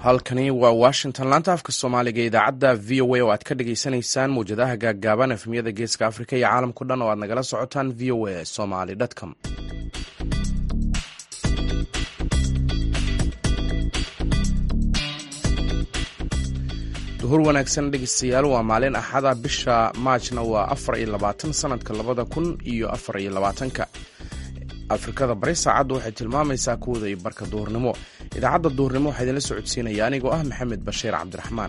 halkani waa washington laanta afka soomaaliga idaacadda v o a oo aad ka dhagaysanaysaan mawjadaha gaaggaaban efmiyada geeska afrika iyo caalamkao dhan oo aad nagala socotaan v o a somaly com duhur wanaagsan dhegeystayaal waa maalin axada bisha maajna waa afar iyo labaatan sanadka labada kun iyo afar iyo labaatanka afrikada bari saacaddu waxay tilmaamaysaa kuwada iyo barka duhurnimo idaacadda duhurnimo waxaa idinla socodsiinaya anigoo ah maxamed bashiir cabdiraxmaan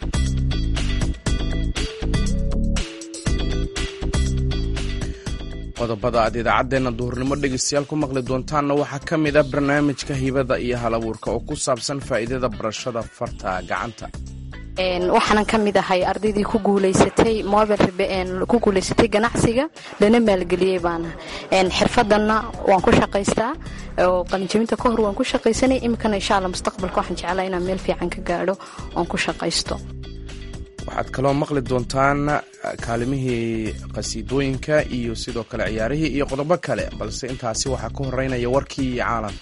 qodobada aad idaacaddeenna duhurnimo dhegeystayaal ku maqli doontaanna waxaa ka mid a barnaamijka hibada iyo hal abuurka oo ku saabsan faa'iidada barashada farta gacanta waxaanan ka mid ahay ardaydii ku guulaysatay mobil ku guulaysatay ganacsiga lana maalgeliyey baana xirfadanna waan ku shaqaystaa oo qalinjabinta ka hor waan ku shaqaysanay iminkana insha alla mustaqbalka waxaan jeclaa inaan meel fiican ka gaadho oon ku shaqaysto waxaad kaloo maqli doontaan kaalimihii qasiidooyinka iyo sidoo kale ciyaarihii iyo qodobo kale balse intaasi waxaa ka horeynaya warkii iyo caalamka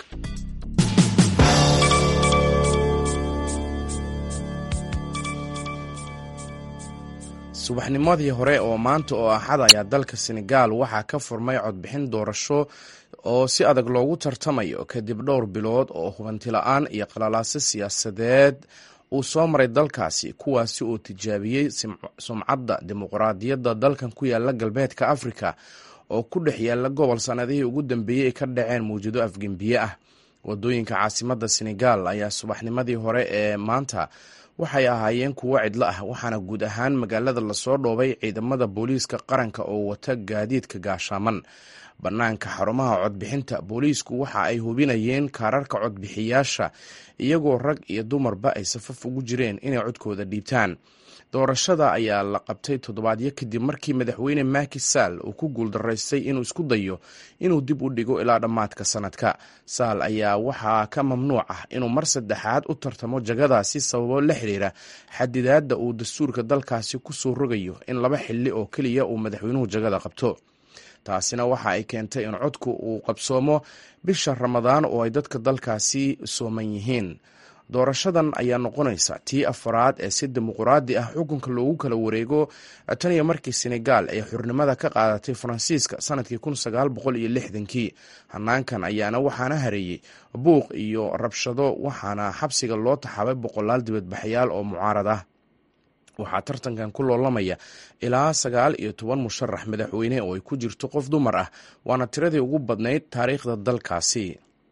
subaxnimadii hore oo maanta oo axad ayaa dalka senegaal waxaa ka furmay codbixin doorasho oo si adag loogu tartamayo kadib dhowr bilood oo hubanti la-aan iyo qalalaaso siyaasadeed uu soo maray dalkaasi kuwaasi oo tijaabiyey sumcadda dimuqraadiyadda dalkan ku yaala galbeedka afrika oo ku dhex yaala gobol sannadihii ugu dambeeyey ay ka dhaceen mawjado afgembiye ah wadooyinka caasimadda senegaal ayaa subaxnimadii hore ee maanta waxay ahaayeen kuwo cidlo ah waxaana guud ahaan magaalada lasoo dhoobay ciidamada booliiska qaranka oo wata gaadiidka gaashaaman bannaanka xarumaha codbixinta booliisku waxa ay hubinayeen kaararka codbixiyaasha iyagoo rag iyo dumarba ay safaf ugu jireen inay codkooda dhiibtaan doorashada ayaa la qabtay toddobaadyo kadib markii madaxweyne maki sall uu ku guuldaraystay inuu isku dayo inuu dib u dhigo ilaa dhammaadka sanadka saal ayaa waxaa ka mamnuuc ah inuu mar saddexaad u tartamo jagadaasi sababo la xiriira xadidaadda uu dastuurka dalkaasi ku soo rogayo in laba xilli oo keliya uu madaxweynuhu jagada qabto taasina waxa ay keentay in codku uu qabsoomo bisha ramadaan oo ay dadka dalkaasi sooman yihiin doorashadan ayaa noqonaysa tii afaraad ee si dimuquraadi ah xukunka loogu kala wareego tan iyo markii senegaal ay xurnimada ka qaadatay faransiiska sanadkii kun sagaal boqol iyo lixdankii hanaankan ayaana waxaana hareeyey buuq iyo rabshado waxaana xabsiga loo taxaabay boqolaal dibadbaxyaal oo mucaarad ah waxaa tartankan ku loolamaya ilaa sagaal iyo toban musharax madaxweyne oo ay ku jirto qof dumar ah waana tiradii ugu badnayd taariikhda dalkaasi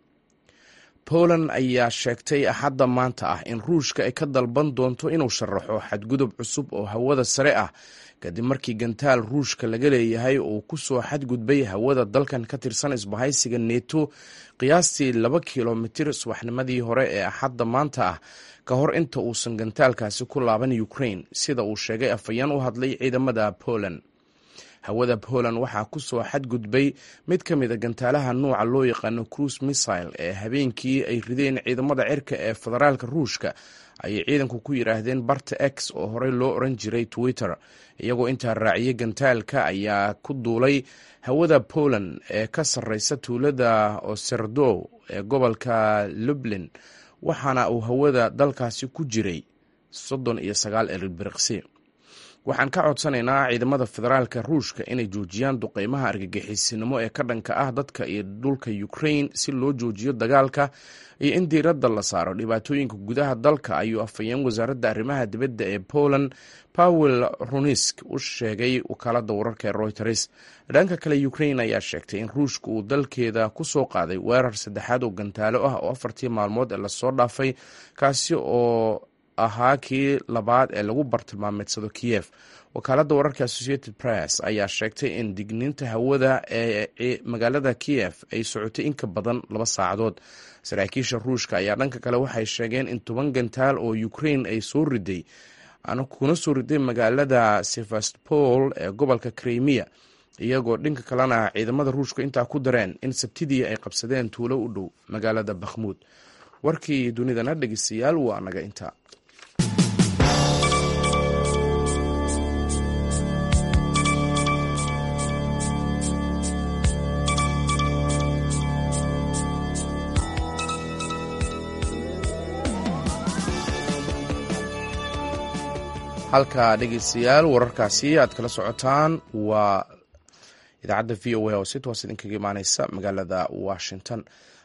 poland ayaa sheegtay axadda maanta ah in ruushka ay ka dalban doonto inuu sharaxo xadgudub cusub oo hawada sare ah kadib markii gantaal ruushka laga leeyahay uu ku soo xadgudbay hawada dalkan ka tirsan isbahaysiga neto qiyaastii laba kilomitir subaxnimadii hore ee axadda maanta ah ka hor inta uusan gantaalkaasi ku laaban ukraine sida uu sheegay afhayeen u hadlay ciidamada poland hawada poland waxaa ku soo xadgudbay mid ka mida gantaalaha nuuca loo yaqaano cruise missile ee habeenkii ay rideen ciidamada cirka ee federaalka ruushka ayay ciidanku ku yidhaahdeen barta x oo horey loo oran jiray twitter iyagoo intaa raaciyay gantaalka ayaa ku duulay hawada poland ee ka sarreysa tuulada oserdow ee gobolka lublin waxaana uu hawada dalkaasi ku jiray soddon iyo sagaal elbiriqsi waxaan ka codsanaynaa ciidamada federaalka ruushka inay joojiyaan duqeymaha argagixisinimo ee ka dhanka ah dadka iyo dhulka ukraine si loo joojiyo dagaalka iyo in diiradda la saaro dhibaatooyinka gudaha dalka ayuu afhayeen wasaaradda arrimaha dibadda ee poland powel runisk u sheegay wakaalada wararka ee royters dhanka kale ukraine ayaa sheegtay in ruushka uu dalkeeda ku soo qaaday weerar saddexaad oo gantaalo ah oo afartii maalmood ee lasoo dhaafay kaasi oo ahaa kii labaad ee lagu bartilmaameedsado kiyef wakaaladda wararka associated press ayaa sheegtay in digniinta hawada ee magaalada kiyef ay socotay in ka badan laba saacadood saraakiisha ruushka ayaa dhanka kale waxay sheegeen in toban gantaal oo ukraine ay soo riday kuna soo riday magaalada sevastopol ee gobolka krimiya iyagoo dhinka kalena ciidamada ruushka intaa ku dareen in sabtidii ay qabsadeen tuulo u dhow magaalada bakhmuud warkii dunidana dhegeystayaal waa naga inta halka dhegeystayaal wararkaasi aad kala socotaan waa idaacadda v o a oo si toos idinkaga imaaneysa magaalada washington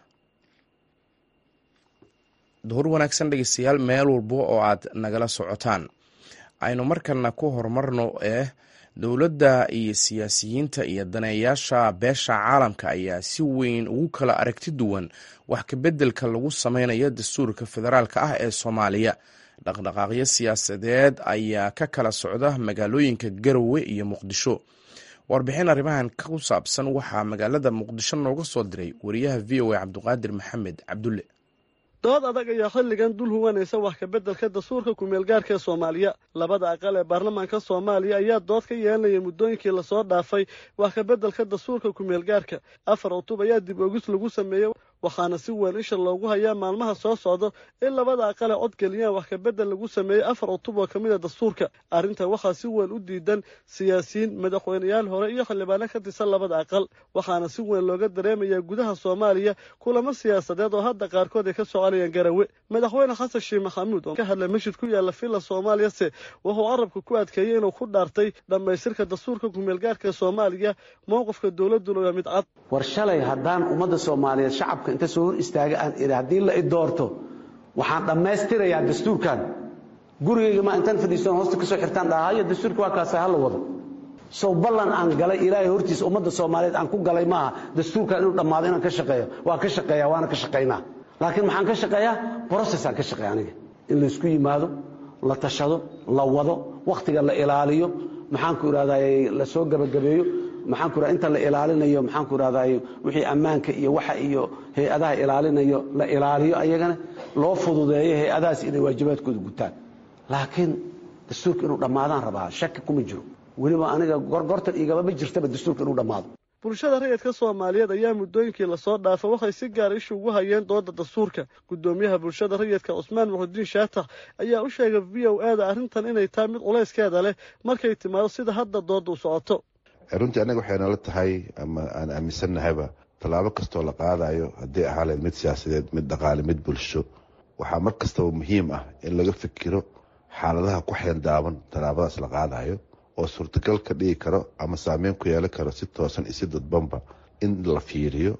duhur wanaagsan dhegeystayaal meel walba oo aad nagala socotaan aynu markana ku horumarno eh dowladda iyo siyaasiyiinta iyo daneeyaasha beesha caalamka ayaa si weyn ugu kala aragti duwan wax kabeddelka lagu sameynayo dastuurka federaalka ah ee soomaaliya dhaqdhaqaaqyo siyaasadeed ayaa ka kala socda magaalooyinka garowe iyo muqdisho warbixin arrimahan ku saabsan waxaa magaalada muqdisho nooga soo diray wariyaha v o a cabdiqaadir maxamed cabdulle dood adag ayaa xilligan dul huwanaysa wax kabeddelka dastuurka kumeelgaarka ee soomaaliya labada aqal ee baarlamaanka soomaaliya ayaa dood ka yeelanaya muddooyinkii lasoo dhaafay wax kabeddelka dastuurka kumeelgaarka afar cutub ayaa dib ogis lagu sameeyey waxaana si weyn isha loogu hayaa maalmaha soo socda in labada aqal ee codgeliyaan wax kabeddel lagu sameeyey afar cutub oo ka mid a dastuurka arrinta waxaa si weyn u diidan siyaasiyiin madaxweyneyaal hore iyo xildhibaano ka tirsan labada aqal waxaana si weyn looga dareemayaa gudaha soomaaliya kulamo siyaasadeed oo hadda qaarkood ay ka soconayaan garawe madaxweyne xasan sheekh maxamuud oo ka hadlay masjid ku yaalla villa soomaaliyase wuxuu carabka ku adkeeyey inuu ku dhaartay dhammaystirka dastuurka kumeelgaarka soomaaliya mowqifka dowladduna waa mid cad war shalay haddaan ummadda soomaaliyeed shacabka inta soo hor istaaga aan idhi haddii la i doorto waxaan dhammaystirayaa dastuurkan gurigayga ma intaan fadhiisan hoosta ka soo xirtaan dhaha hayo dastuurka waa kaasa hala wado sow ballan aan galay ilaahay hortiisa ummadda soomaaliyeed aan ku galay maaha dastuurkan inuu dhammaado inaan ka shaqeeyo waa ka shaqeeya waana ka shaqaynaa laakiin maxaan ka shaqeeyaa brocessaan ka shaqeeya aniga in laysku yimaado la tashado la wado wakhtiga la ilaaliyo maxaanku idhahday la soo gabagabeeyo maxaan ku inta la ilaalinayo maxaan ku idhahday wixii ammaanka iyo waxa iyo hay-adaha ilaalinayo la ilaaliyo ayagana loo fududeeyo hay-adahaas inay waajibaadkooda gutaan laakiin dastuurka inuu dhammaadaan rabaa shaki kuma jiro weliba aniga gorgortan igama jirtaba dastuurka inuu dhammaado bulshada rayidka soomaaliyeed ayaa muddooyinkii lasoo dhaafay waxay si gaara isha ugu hayeen dooda dastuurka guddoomiyaha bulshada rayidka cusmaan muxudiin shaatax ayaa u sheegay v o a da arrintan inay tahay mid culayskeeda leh markay timaado sida hadda dooda u socoto runtii annaga waxay nala tahay ama aan aaminsannahayba tallaabo kastoo la qaadayo haddii ahaaleed mid siyaasadeed mid dhaqaale mid bulsho waxaa mar kastaba muhiim ah in laga fikiro xaaladaha ku xeendaaban tallaabadaas la qaadayo oo suurtagal ka dhigi karo ama saameyn ku yeelan karo si toosan iyo si dadbanba in la fiiriyo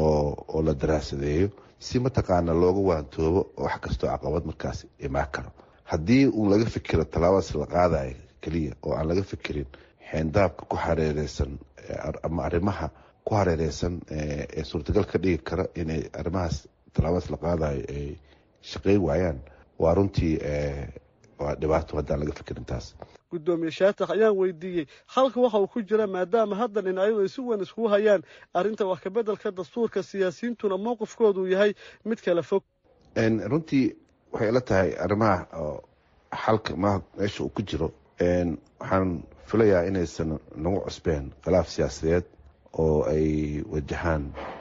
oo la daraasadeeyo si mataqaana looga waantoobo wax kastoo caqabad markaas imaan karo haddii uu laga fikiro tallaabadaas la qaadayo keliya oo aan laga fikirin xeendaabka ku hareereysan ama arrimaha ku hareereysan ee suurtagal ka dhigi kara inay arrimahaas tallaabadaas la qaadayo ay shaqeyn waayaan waa runtii waa dhibaato haddaan laga fikirin taas guddoomiye shaatax ayaan weydiiyey halka waxa uu ku jira maadaama hadda dhinacyadu ay si weyn iskugu hayaan arrinta wax kabeddelka dastuurka siyaasiyiintuna mowqifkooduu yahay mid kala fog runtii waxay ila tahay arrimaha xalka m meesha uu ku jiro waxaan filayaa inaysan nagu cusbeen khilaaf siyaasadeed oo ay wajahaan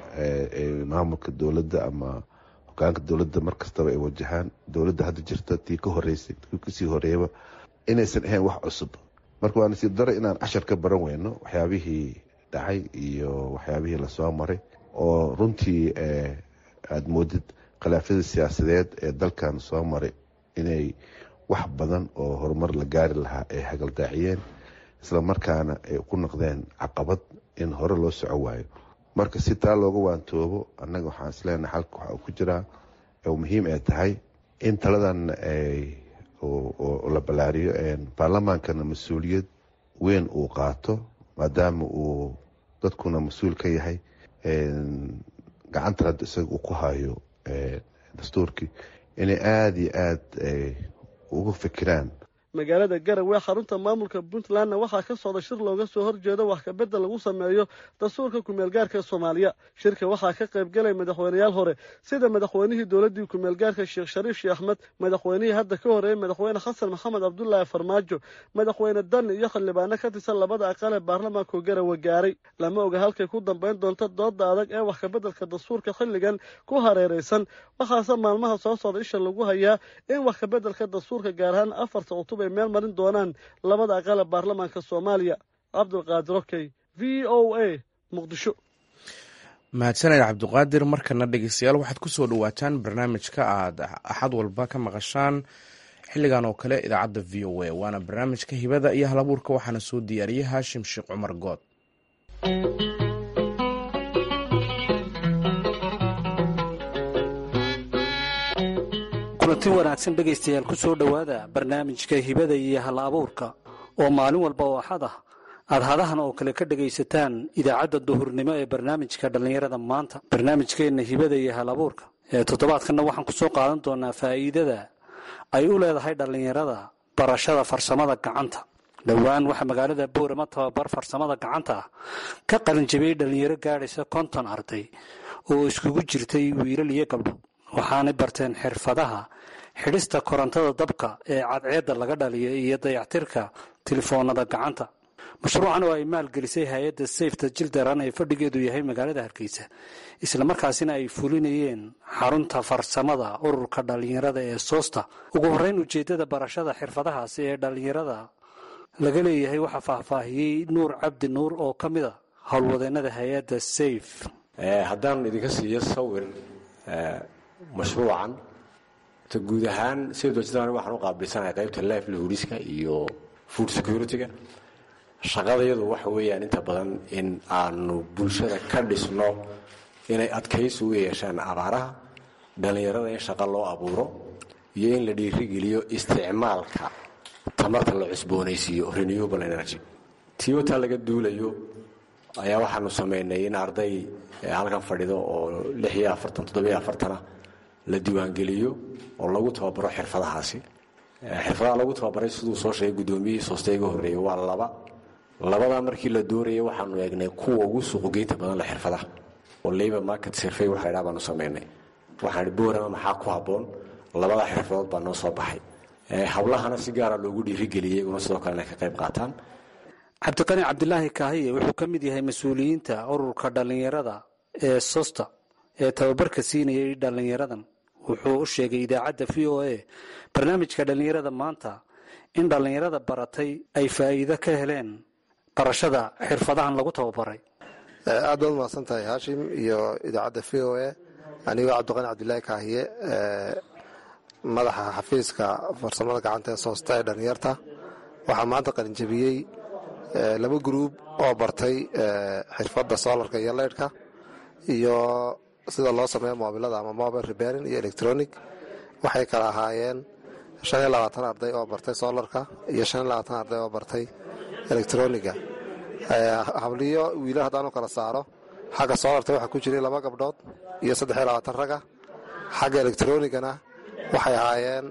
maamulka dowladda ama hogaanka dowladda mar kastaba ay wajahaan dowladda hadda jirta tii ka horeysay tii kasii horeeyaba inaysan ahayn wax cusub marka waa nasiib dare inaan cashar ka baran weyno waxyaabihii dhacay iyo waxyaabihii lasoo maray oo runtii aada moodid khilaafyada siyaasadeed ee dalkan soo maray inay wax badan oo horumar la gaari lahaa ay hagaldaaciyeen isla markaana ay ku noqdeen caqabad in hore loo soco waayo marka si taa looga waantoobo annaga waxaan isleenahay xalka waxa uu ku jiraa oo muhiim ay tahay in taladan la ballaariyo baarlamaankana mas-uuliyad weyn uu qaato maadaama uu dadkuna mas-uul ka yahay gacanta hadda isaga uu ku hayo dastuurkii inay aada iyo aada uga fikiraan magaalada garowe xarunta maamulka puntlandna waxaa ka socda shir looga soo horjeedo wax kabedel lagu sameeyo dastuurka kumeelgaarka soomaaliya shirka waxaa ka qayb galay madaxweyneyaal hore sida madaxweynihii dowladdii kumeelgaarka sheekh shariif sheekh axmed madaxweynihii hadda ka horeeyey madaxweyne xasan maxamed cabdulaahi farmaajo madaxweyne dani iyo xildhibaano ka tirsan labada aqal ee baarlamaanku garowe gaaray lama oga halkay ku dambayn doonto dooda adag ee wax kabeddelka dastuurka xilligan ku hareeraysan waxaase maalmaha soo socda isha lagu hayaa in wax kabeddelka dastuurka gaar ahaan afarta cutub ay meel marin doonaan labada aqale baarlamaanka soomaaliya cabdulqaadir okey v o a muqdisho mahadsaned cabdiqaadir markana dhegeystayaal waxaad kusoo dhawaataan barnaamijka aad axad walba ka maqashaan xilligan oo kale idaacadda v o a waana barnaamijka hibada iyo halabuurka waxaana soo diyaariyey haashim sheekh cumar good kulanti wanaagsan dhegaystayaal ku soo dhowaada barnaamijka hibada iyo hal abuurka oo maalin walba oo axad ah aad hadahan oo kale ka dhegaysataan idaacadda duhurnimo ee barnaamijka dhallinyarada maanta barnaamijkeenna hibada iyo hal abuurka ee toddobaadkanna waxaan ku soo qaadan doonaa faa'iidada ay u leedahay dhallinyarada barashada farsamada gacanta dhowaan waxaa magaalada boorama tababar farsamada gacanta ah ka qalinjabiyey dhallinyaro gaadhaysa konton arday oo iskugu jirtay wiilal iyo gabdho waxaanay barteen xirfadaha xidhista korontada dabka ee cadceedda laga dhaliyo iyo dayactirka telefoonada gacanta mashruucan oo ay maalgelisay hay-adda sayfta jildaran ee fadhigeedu yahay magaalada hargeysa islamarkaasina ay fulinayeen xarunta farsamada ururka dhallinyarada ee soosta ugu horreyn ujeeddada barashada xirfadahaasi ee dhallinyarada laga leeyahay waxaa faahfaahiyey nuur cabdi nuur oo ka mid a howlwadeennada hay-adda sayf haddaan idinka siiyo sawir mashruucan ta guud ahaan sayfta waxaan u qaabilsanahay qaybta life lahuriska iyo food security-ga shaqadayadu waxa weeyaan inta badan in aanu bulshada ka dhisno inay adkaysi u yeeshaan abaaraha dhallinyarada in shaqo loo abuuro iyo in la dhiirigeliyo isticmaalka tamarta la cusboonaysiiyo renewable energy tiota laga duulayo ayaa waxaanu samaynay in arday halkan fadhido oo lix iyo afartan toddobiyo afartana la diiwaangeliyo oo lagu tababaro xirfadahaasi xirfadaha lagu tababaray siduu soo sheegay guddoomiyihii soosta iga horreeyey waa laba labadaa markii la doorayay waxaanu eegnay kuwa ugu suuqgeynta badan le xirfadaha oo labor market survey waxa ydhaa baanu samaynay waxaan boorama maxaa ku habboon labadaa xirfadood baa noo soo baxay hablahana si gaara loogu dhiirigeliyey iyaguna sidoo kale inay ka qayb qaataan cabdiqani cabdilaahi kaahiye wuxuu ka mid yahay mas-uuliyiinta ururka dhallinyarada ee sosta ee tababarka siinayay dhallinyaradan wuxuu u sheegay idaacadda v o a barnaamijka dhallinyarada maanta in dhallinyarada baratay ay faa'iido ka heleen barashada xirfadahan lagu tababaray aad baad umahadsan tahay haashim iyo idaacadda v o a anigoo cabdiqani cabdilaahi kaahiye madaxa xafiiska farsamada gacanta ee soosta ee dhallinyarta waxaa maanta qalinjabiyey laba gruub oo bartay xirfadda solarka iyo leydhka iyo sida loo sameeyo moobilada ama mobile rebaring iyo electronic waxay kala ahaayeen shan iyo labaatan arday oo bartay solarka iyo shan iyo labaatan arday oo bartay electroniga habliyo wiila haddaanu kala saaro xagga solarta waxaa ku jiray laba gabdhood iyo saddex iyo labaatan raga xagga electronigana waxay ahaayeen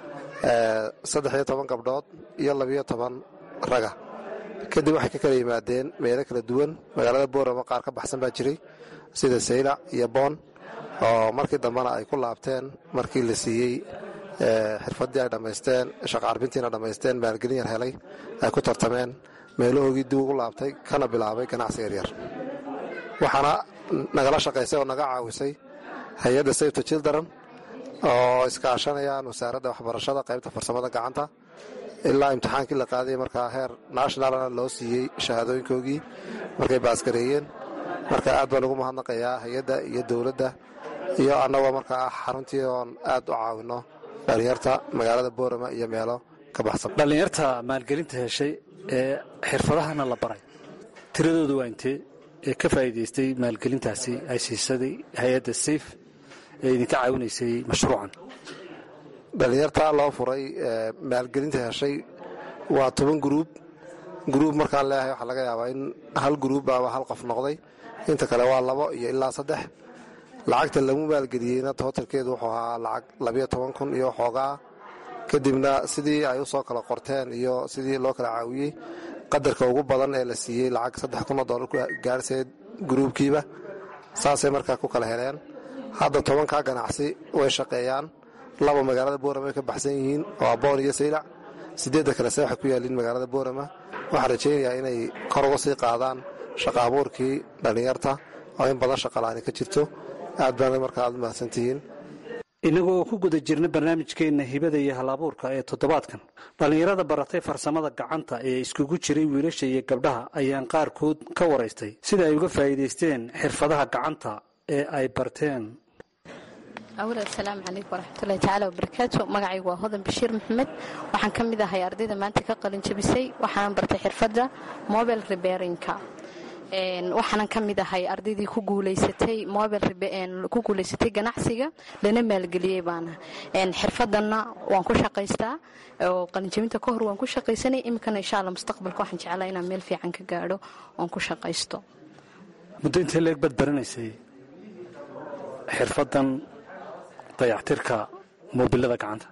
saddex iyo toban gabdhood iyo labiyo toban raga kadib waxay ka kala yimaadeen meelo kala duwan magaalada boorama qaar ka baxsan baa jiray sida saylac iyo boon oo markii dambena ay ku laabteen markii la siiyey xirfaddii ay dhammaysteen shaqacarbintiina dhammaysteen maalgelin yar helay ay ku tartameen meelahoogii dib ugu laabtay kana bilaabay ganacsi yaryar waxaana nagala shaqaysay oo naga caawisay hay-adda sayfta childaran oo iskaashanayaan wasaaradda waxbarashada qaybta farsamada gacanta ilaa imtixaankii la qaaday markaa heer nationalna loo siiyey shahaadooyinkoogii markay baaskareeyeen marka aad baan ugu mahadnaqayaa hay-adda iyo dowladda iyo annagoo markaa ah xaruntii oon aad u caawinno dhallinyarta magaalada boorama iyo meelo ka baxsan dhallinyarta maalgelinta heshay ee xirfadahana la baray tiradooda waa intee ee ka faa'iidaystay maalgelintaasi ay siisaday hay-adda sayf ee idinka caawinaysay mashruucan dhallinyarta loo furay maalgelinta heshay waa toban gruub gruub markaan leeyahay waxaa laga yaabaa in hal gruub ama hal qof noqday inta kale waa labo iyo ilaa saddex lacagta lagu maalgeliyeyna tootalkeedu wuxuu ahaa lacag labiyo toban kun iyo xoogaa kadibna sidii ay u soo kala qorteen iyo sidii loo kala caawiyey qadarka ugu badan ee la siiyey lacag saddex kun oo dollar ku gaarhseed gruubkiiba saasay markaa ku kala heleen hadda tobankaa ganacsi way shaqeeyaan laba magaalada boorama ay ka baxsan yihiin oo aboon iyo saylac sideedda kalese waxay ku yaaliin magaalada boorama waxaan rajaynayaa inay kor uga sii qaadaan shaqa abuurkii dhallinyarta oo in badan shaqalaani ka jirto aad baana markaa aad u mahadsantihiin innagoo ku guda jirna barnaamijkeenna hibada iyo hal abuurka ee toddobaadkan dhallinyarada baratay farsamada gacanta ee iskugu jiray wiilasha iyo gabdhaha ayaan qaarkood ka waraystay sida ay uga faa'iidaysteen xirfadaha gacanta ee ay barteen awal asalaamu calaykum waraxmatullahi tacaala wabarakaatu magacaygu waa hodan bashiir maxamed waxaan ka mid ahay ardayda maanta ka qalin jabisay waxaanan bartay xirfadda mobile reberinka waxaanan ka mid ahay ardaydii ku guulaysatay mobile ku guulaysatay ganacsiga lana maalgeliyey baana xirfadanna waan ku shaqaystaa oo qalinjabinta ka hor waan ku shaqaysanay iminkana insha alla mustaqbalka waxaan jeclaa inaan meel fiican ka gaadho oon ku shaqaysto muddo intee leeg baad baranaysay xirfadan dayactirka moobilada gacanta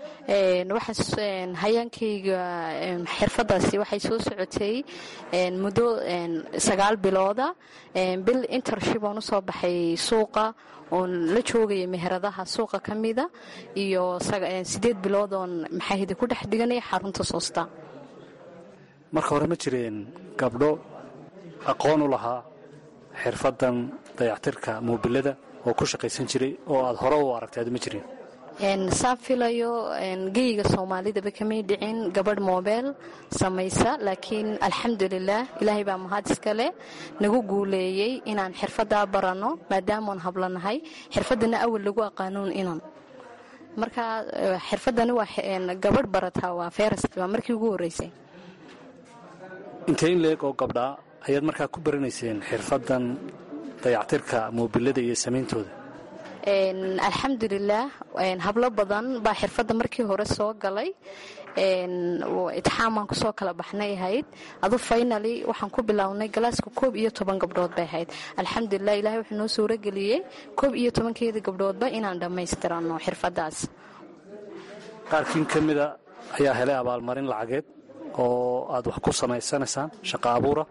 hayaankayga xirfadaasi waxay soo socotay muddo sagaal bilooda bil intership oon usoo baxay suuqa oon la joogaya meheradaha suuqa ka mida iyo sideed bilood oon maxaahida ku dhex dhiganaya xarunta soosta marka hore ma jireen gabdho aqoon u lahaa xirfadan dayactirka moobilada oo ku shaqaysan jiray oo aad hore u aragtay aad ma jireen saan filayo geyga soomaalidaba kamay dhicin gabadh moobeel samaysa laakiin alxamdulilah ilaahay baa mahad iskale nagu guuleeyey inaan xirfadaa baranno maadaamaan hablanahay xirfadana awal lagu aqaanuun inan marka xirfadani waa gabadh barataa waa ferest waa markii ugu horeysay intee in leeg oo gabdhaa ayaad markaa ku baranayseen xirfadan dayactirka moobilada iyo samayntooda alxamdulilah hablo badan baa xirfadda markii hore soo galay itixaamaan kusoo kala baxnay ahayd adu faynali waxaan ku bilownay galaaska koob iyo toban gabdhood bay ahayd alxamdulilah ilahay wuxuu noo suurageliyey koob iyo tobankeeda gabdhoodba inaan dhammaystirano xirfadaas qaarkiin ka mida ayaa helay abaalmarin lacageed oo aad wax ku samaysanaysaan shaqa abuura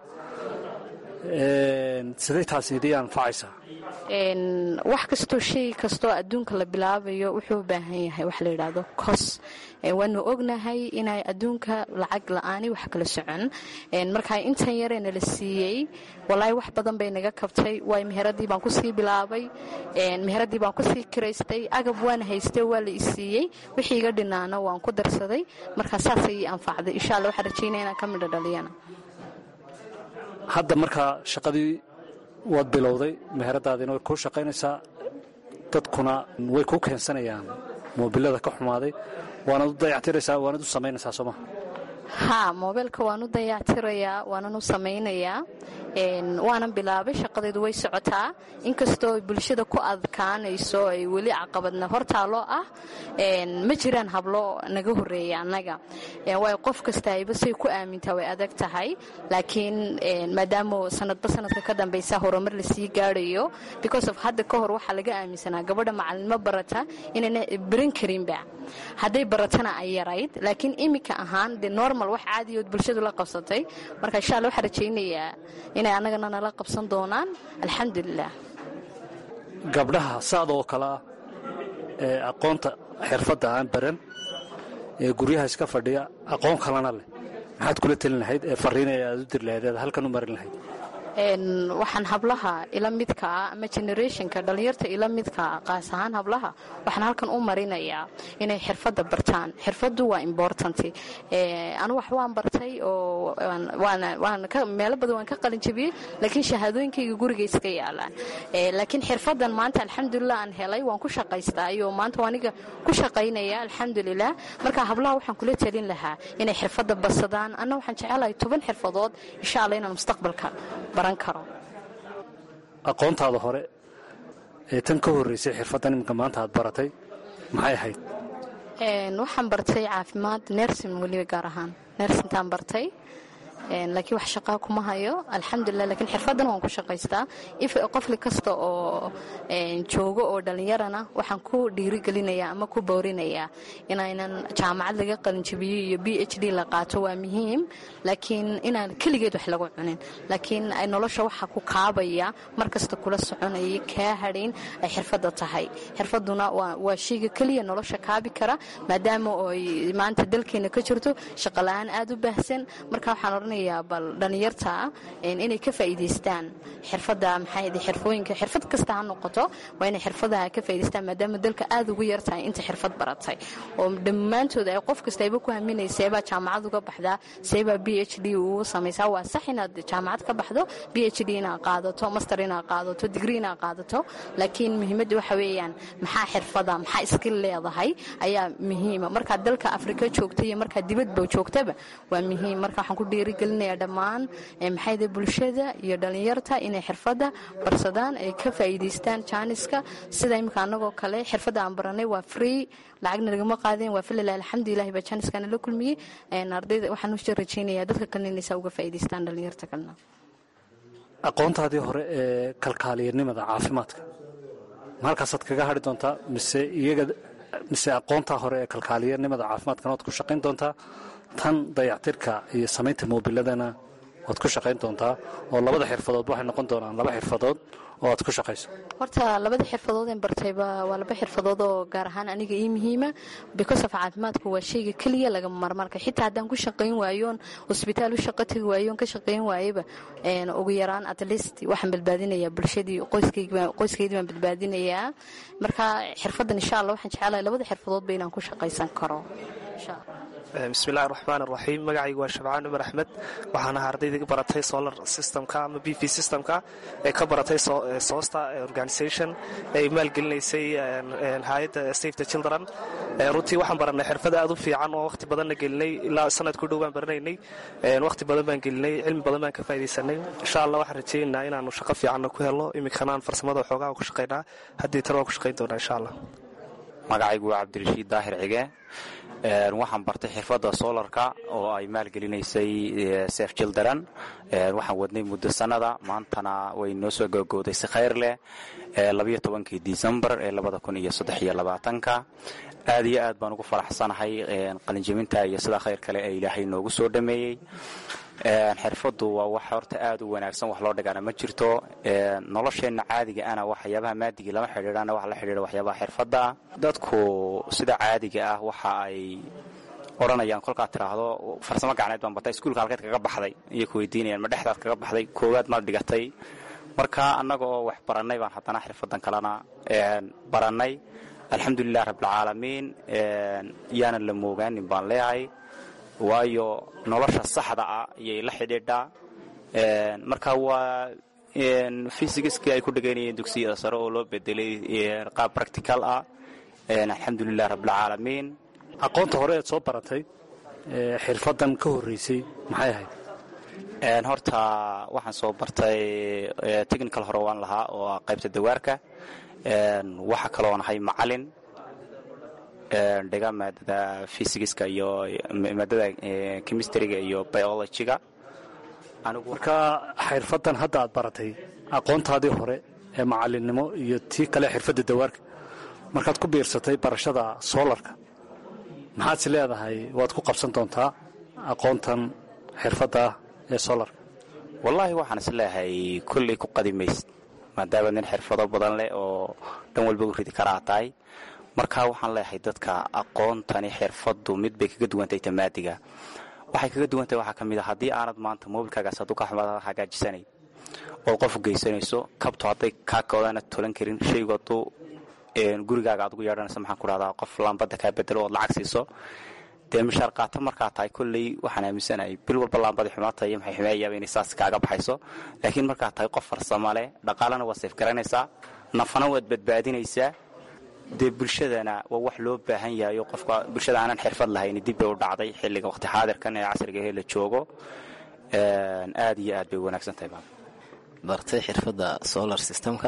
sidee taasi idii anfacaysaa wax kastoo shay kastoo adduunka la bilaabayo wuxuu u baahan yahay wax la yidhaahdo kos waanu ognahay inay adduunka lacag la-aani wax kala socon markaa intan yaree nala siiyey walaahi wax badan bay naga kabtay waay meheradii baan kusii bilaabay meheradii baan kusii kiraystay agab waana haystay waa la isiiyey wixii iga dhinaana waan ku darsaday markaa saasay ii anfacday insha alla waxaan rajaynaya inaan ka midho dhaliyana hadda markaa shaqadii waad bilowday meheradaadiina way kuu shaqaynaysaa dadkuna way kuu keensanayaan moobilada ka xumaaday waanaad u dayactiraysaa waanaad u samaynaysaa soo maha haa moobeelka waan u dayactirayaa waanan u samaynayaa waanan bilaabay shaqadeedu way socotaa inkastoo bulshada ku adkaanayso ay weli caqabadna hortaalo ah ma jiraan hablo naga horeeya annaga waay qof kastayba say ku aamintaa way adag tahay laakiin maadaama sanadba sanadka ka dambaysa horumar lasii gaarayo because of hadda ka hor waxaa laga aaminsanaa gabadha macalinimo barata inayna baran karinba hadday baratana ay yarayd laakiin iminka ahaan de normal wax caadiyood bulshadu la qabsatay marka insha alla waxaan rajaynayaa inay annagana nala qabsan doonaan alxamdulilah gabdhaha saada oo kale ah ee aqoonta xirfadda aan baran ee guryaha iska fadhiya aqoon kalena leh maxaad kula telin lahayd ee fariina aad u diri lahayd eed halkan u marin lahayd waxaan hablaha ila midkaa ama generationka dhallinyarta ila midkaa qaas ahaan hablaha waxaan halkan u marinayaa inay xirfadda bartaan xirfaddu waa important anu wax waan bartay oo meelo badan waan ka qalinjabiyey laakiin shahaadooyinkayga guriga iska yaalaan laakiin xirfaddan maanta alxamdulilah aan helay waan ku shaqaystaa iyo maanta aniga ku shaqaynaya alxamdulilah marka hablaha waxaan kula telin lahaa inay xirfadda badsadaan anna waxaan jecelahay toban xirfadood insha alla inaan mustaqbalka aqoontaada hore ee tan ka horreysay xirfaddan iminka maanta aad baratay maxay ahayd waxaan bartay caafimaad nersin weliba gaar ahaan nersintaan bartay laakiin wax shaqaa kuma hayo alxamdulilah lakiin xirfaddan waan ku shaqaystaa qofli kasta oo joogo oo dhallinyarana waxaan ku dhiirigelinayaa ama ku boorinayaa inaynan jaamacad laga qalinjabiyo iyo b h d la qaato waa muhiim laakiin inaan keligeed wax lagu cunin laakiin nolosha waxa ku kaabaya mar kasta kula soconaya kaa hadhayn ay xirfadda tahay xirfadduna waa shayga keliya nolosha kaabi kara maadaama ay maanta dalkeena ka jirto shaqala-aan aad u baahsan marka waxaan odhanaya oranayaa bal dhalinyarta inay ka faa'iidaystaan xirfadda maxay xirfooyinka xirfad kasta ha noqoto waa inay xirfadaha ka faa'iidaystaan maadaama dalka aada ugu yar tahay inta xirfad baratay oo dhammaantood ay qof kasta ayba ku haminaysa seebaa jaamacad uga baxdaa seebaa b h d ugu samaysaa waa sax inaad jaamacad ka baxdo b h d inaad qaadato master inaad qaadato digri inaad qaadato laakiin muhiimadda waxa weeyaan maxaa xirfada maxaa iskil leedahay ayaa muhiima markaad dalka afrika joogta iyo markaad dibadba joogtaba waa muhiim marka waxaan ku dhiirigelinayaa dhammaan maxayda bulshada iyo dhallinyarta inay xirfadda barsadaan ay ka faa'iidaystaan jaaniska sida imika annagoo kale xirfadda aan baranay waa free lacagna lagama qaadeen waa falilah alxamdulilahi baa jaaniskana la kulmiyey ardayda waxaan u rajaynayaa dadka kalena inaysaa uga faa'iidaystaan dhallinyarta kalena aqoontaadii hore ee kalkaaliyanimada caafimaadka ma halkaasaad kaga hadhi doontaa mise iyaga mise aqoontaa hore ee kalkaaliyanimada caafimaadkana waad ku shaqayn doontaa tan dayactirka iyo samaynta moobiladana waad ku shaqayn doontaa oo labada xirfadood waxay noqon doonaan laba xirfadood oo aad ku shaqayso horta labada xirfadood een bartayba waa laba xirfadood oo gaar ahaan aniga ii muhiima because of caafimaadku waa shayga keliya lagama marmarka xitaa haddaan ku shaqayn waayoon hosbitaal u shaqo tagi waayoon ka shaqayn waayaba ugu yaraan at least waxaan badbaadinayaa bulshadii qoyskeydii baan badbaadinayaa marka xirfaddan insha allah waxaan jecelahay labada xirfadoodba inaan ku shaqaysan karo insha allah bismillahi raxmaan raxiim magacaygu waa shabcaan cumar axmed waxaan ahaa ardayda baratay solar systemka ama b v systemka ee ka baratay soosta organisation ee maalgelinaysay hay-adda save the children runtii waxaan baranay xirfad aad u fiican oo wakhti badanna gelinay ilaa sanad ku dhow baan baranaynay wakhti badan baan gelinay cilmi badan baan ka faa'idaysanay insha allah waxaan rajaynaynaa inaanu shaqo fiicanna ku helno iminkana aan farsamada xoogaha ku shaqaynaa haddii tan waan ku shaqayn doonaa insha allah magacaygu waa cabdirashiid daahir cige waxaan bartay xirfadda solarka oo ay maalgelinaysay sef jildaran waxaan wadnay muddo sannada maantana way noo soo googooday si khayr leh labayo tobankii disembar ee labada kun iyo saddex iyo labaatanka aad iyo aad baan ugu faraxsanahay qalinjabinta iyo sida khayr kale ee ilaahay noogu soo dhameeyey xirfaddu waa wax horta aad u wanaagsan wax loo dhigana ma jirto nolosheenna caadiga ana waxyaabaha maadigii lama xidhiidhana wax la xidhiidha waxyaabaha xirfadda dadku sida caadiga ah waxa ay odhanayaan kolkaad tiraahdo farsamo gacneed baan bartay iskuulka halkeed kaga baxday iyo ku weydiinayaan ma dhexdaad kaga baxday koowaad maad dhigatay marka annaga oo wax barannay baan haddana xirfaddan kalena barannay alxamdulilah rabbilcaalamiin yaanan la moogaanin baan leeyahay waayo nolosha saxda ah ayay la xidhiidhaa marka waa fysigiskii ay ku dhegaynayeen dugsiyada sare oo loo bedelay qaab practical ah alxamdulilah rabbilcaalamiin aqoonta hore eed soo baratay xirfaddan ka horreysay maxay ahayd horta waxaan soo bartay technical hore waan lahaa oo qaybta dawaarka waxa kaloo nahay macalin dhiga maadada fysigiska iyo maadada chemistryga iyo biologyga marka xirfaddan hadda aad baratay aqoontaadii hore ee macalinimo iyo tii kale xirfadda dawaarka markaad ku biirsatay barashada soolarka maxaad is leedahay waad ku qabsan doontaa aqoontan xirfadda ee soolarka wallaahi waxaan is leeyahay kolley ku qadimaysid maadaama nin xirfado badan leh oo dhan walba u ridi karaa tahay marka waxaan leeyahay dadka aqoontani xirfaddu mid bay kaga duwantay tamaadiga waxay kaga duwantahay waxaa ka mid a haddii aanad maanta moobilkaagaas hadduu ka xumaad hagaajisanayn ood qof geysanayso kabto hadday kaa koodaanad tolan karin shaygu hadduu gurigaaga aad ugu yeedhanayso maxaan ku dhahdaa qof laambadda kaa bedelo ood lacag siiso dee mishaar qaata markaa tahay kolley waxaan aaminsanahay bil walba laambadii xumaata iyo maxay xumeeyaaba inay saas kaaga baxayso laakiin markaa tahay qof farsamo leh dhaqaalana waad sayf garanaysaa nafana waad badbaadinaysaa dee bulshadana waa wax loo baahan yahayo qofka bulshada aanan xirfad lahayn dib bay u dhacday xilliga waqti xaadirkan ee casriga ahee la joogo aad iyo aad bay wanaagsan tahay bartay xirfadda solar systemka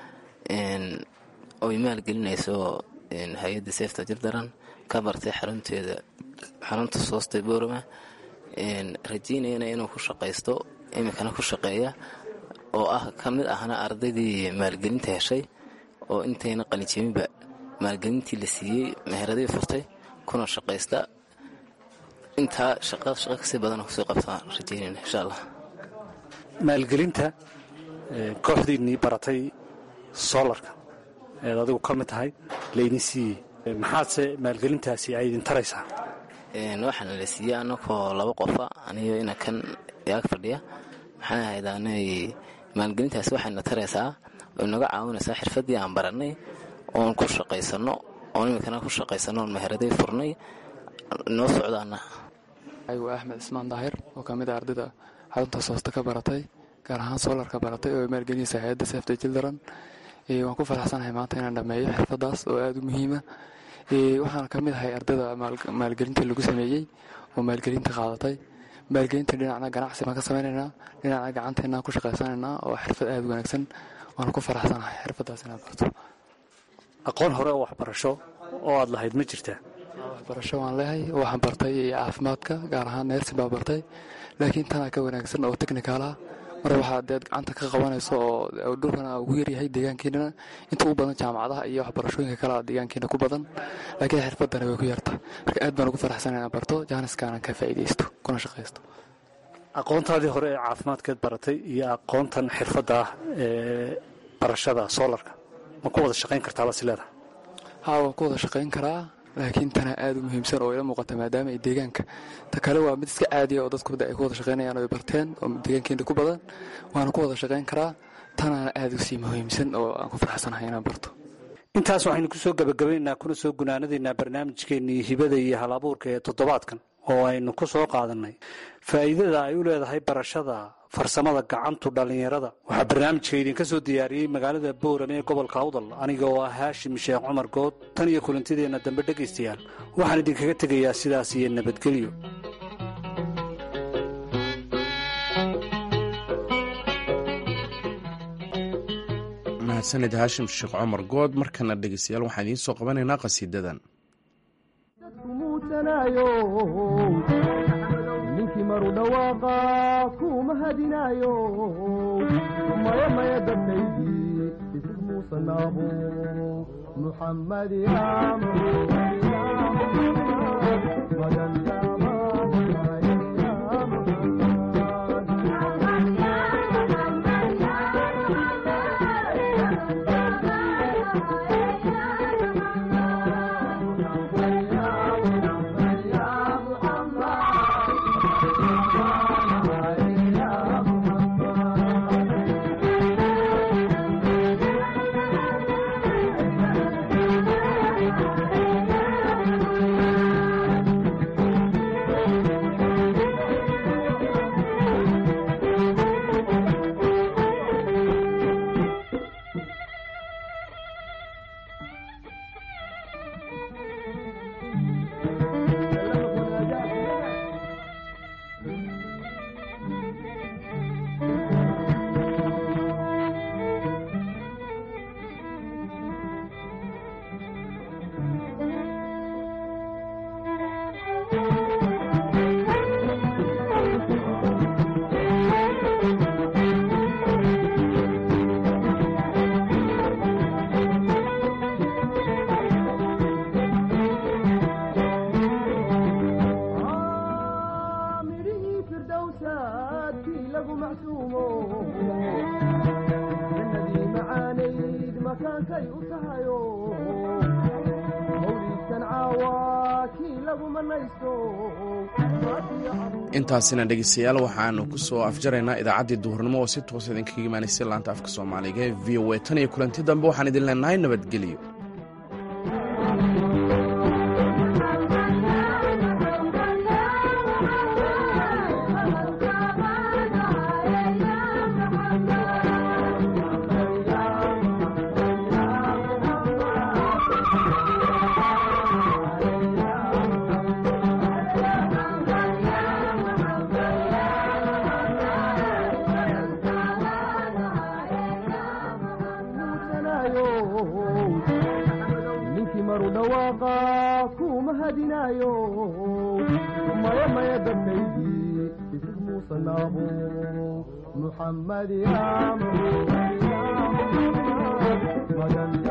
oy maalgelinayso hay-adda seefta jirdaran ka bartay xarunteeda xarunta soosta boorama rajaynayana inuu ku shaqaysto iminkana ku shaqeeya oo ah ka mid ahna ardaydii maalgelinta heshay oo intayna qalinjabinba maalgelintii la siiyey meheradii furtay kuna shaqaysta intaa shaqa shaqa kasii badan kusii qabtaan rajaynayna insha allah maalgelinta kooxdiinnii baratay soolarka eed adigu ka mid tahay laydin siiyey maxaadse maalgelintaasi ay idin taraysaa waxaana la siiyey anakoo laba qofa aniyo ina kan yaag fadhiya maxay ahayd aanay maalgelintaasi waxayna taraysaa oo inaga caawinaysaa xirfaddii aan barannay oon ku shaqaysanno oon iminkana ku shaqaysanno oon maharaday furnay noo socdaana waa axmed cismaan daahir oo ka mid a ardayda xarunta soosta ka baratay gaar ahaan soolarka baratay oo maalgelinaysa hay-adda safta children waan ku faraxsanahay maanta inaan dhameeyo xirfadaas oo aada u muhiima waxaana ka mid ahay ardayda maalgelinta lagu sameeyey oo maalgelinta qaadatay maalgelinta dhinacna ganacsi baan ka sameynaynaa dhinacna gacanteennaan ku shaqaysanaynaa oo xirfad aada u wanaagsan waana ku faraxsanahay xirfadaas inaan barto aqoon hore oo waxbarasho oo aad lahayd ma jirtaa waxbarasho waan leehay waxaan bartay caafimaadka gaar ahaan neersin baa bartay laakiin tanaa ka wanaagsan oo technical ah mar waxaa deed gacanta ka qabanayso oo dhulkana ugu yaryahay deegaankiinana inta u badan jaamacadaha iyo waxbarashooyinka kalea deegaankiina ku badan laakiin xirfadana way ku yarta marka aad baan ugu faraxsan inaan barto jaaniskaanan ka faa'iidaysto kuna shaqaysto aqoontaadii hore ee caafimaadkeed baratay iyo aqoontan xirfadda ah ee barashada soolarka ma ku wada shaqayn kartaa baa si leedahay haa waan ku wada shaqayn karaa laakiin tana aada u muhiimsan oo ila muuqata maadaama ay deegaanka ta kale waa mid iska caadiya oo dadku ay ku wada shaqaynayaan oo ay barteen oo deegaankeena ku badan waana ku wada shaqayn karaa tanaana aada u sii muhiimsan oo aan ku faraxsanahay inaan barto intaas waxaynu kusoo gabagabaynaynaa kuna soo gunaanadaynaa barnaamijkeennii hibada iyo hal abuurka ee toddobaadkan oo aynu ku soo qaadannay faa'iidada ay u leedahay barashada farsamada gacantu dhallinyarada waxaa barnaamijka idinka soo diyaariyey magaalada boorame ee gobolka awdal aniga oo ah haashim sheekh cumar good tan iyo kulantideenna dambe dhegaystayaal waxaan idinkaga tegayaa sidaas iyo nabadgelyo mahadsanid haashim sheekh cumar good markana dhegeystayaal waxaan idiin soo qabanaynaa qhasiidadan ninkii maru dhawaaqa kuma hadinaayo maya maya dadkaydii isig muusanaabo muxammad intaasina dhegeystayaal waxaanu ku soo afjaraynaa idaacaddii duhurnimo oo si toosa idinkaga imaanaysay laanta afka soomaaliga ee v o a tan iyo kulanti dambe waxaan idin leenahay nabadgelyo ninkii maru dhawaaqa kuma hadinaayo maya maya dadkaydii isig muusanaabo muxammad ya